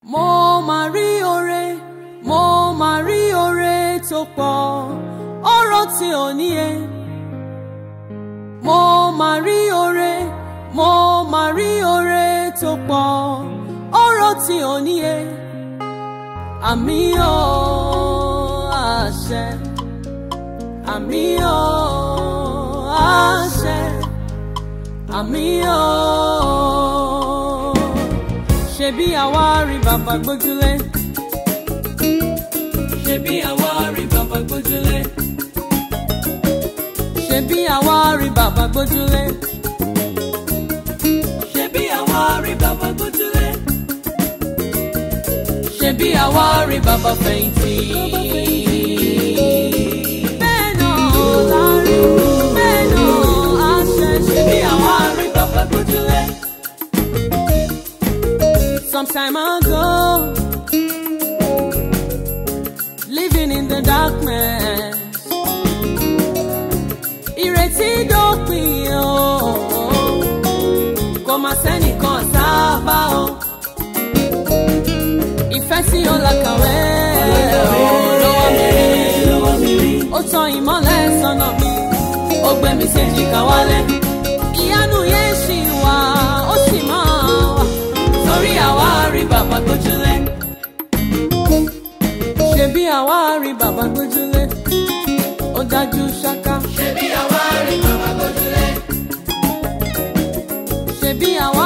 mo máa rí oore mo máa rí oore tó pọ̀ ọ̀rọ̀ tí ò níye mo máa rí oore mo máa rí oore tó pọ̀ ọ̀rọ̀ tí ò níye àmì ò àṣẹ àmì ò àṣẹ àmì ò ṣebí àwa rí bàbá gbójúlé ṣebí àwa rí bàbá gbójúlé ṣebí àwa rí bàbá gbójúlé ṣebí àwa rí bàbá gbójúlé ṣebí àwa rí bàbá fẹ̀yìntì. bẹ́ẹ̀ náà la rí bẹ́ẹ̀ náà a ṣe ṣebí àwa rí bàbá gbójúlé. Some time ago, living in the darkness. Ìrètí dópin o, kò má sẹ́nìkan sábà o. Ìfẹ́ sí ọ̀làkàwé lọ́wọ́ mi rí. Ó tan ìmọ́lẹ̀ sọ́nà mi, ó gbé mi séjìká wálẹ̀. Ìyanu yẹn ṣì wà, ó sì máa wà torí àwa rí bàbá gbójúlé. ṣebí àwa rí bàbá gbójúlé ó dájú ṣáká. ṣebí àwa rí bàbá gbójúlé. ṣebí àwa